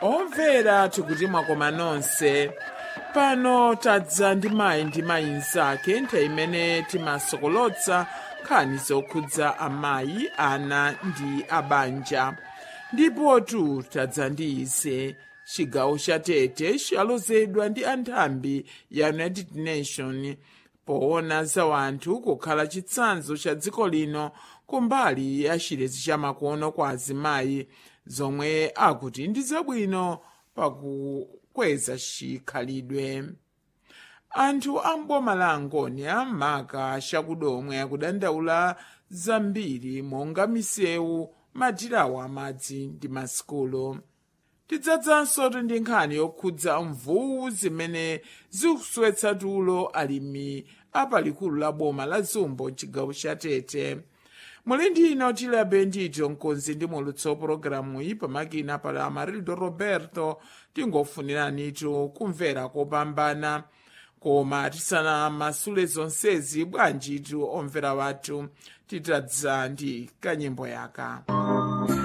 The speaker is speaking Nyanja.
omvera tikuti mwakoma nonse pano tadza ndi mayi ndi mayi mnzake nthawi imene timasokolotsa nkhani zokhudza amayi ana ndi abanja ndipotu tadza ndi ize chigawo cha tete chalozedwa ndi anthambi ya united nation poona za wanthu kukhala chitsanzo cha dziko lino kumbali ya chilezi cha makono kwa azimayi zomwe akuti ndi zabwino pakukweza chikhalidwe anthu a mboma la angonia maka chakudomwe akudandaula zambiri monga misewu madirawo amadzi ndi masukulu tidzadzanso ndi nkhani yokhudza mvuwu zimene zikuswetsa tulo alimi apalikulu la boma la zumbo chigawo cha tete muli ndino tilabe ndito mkonzi ndi mulutso pologalamu iyi pamakina pala amarildo roberto tingofuniranitu kumvera kopambana koma tisanamasule zonsezi bwanjitu omvera wathu titadza ndi kanyimbo yaka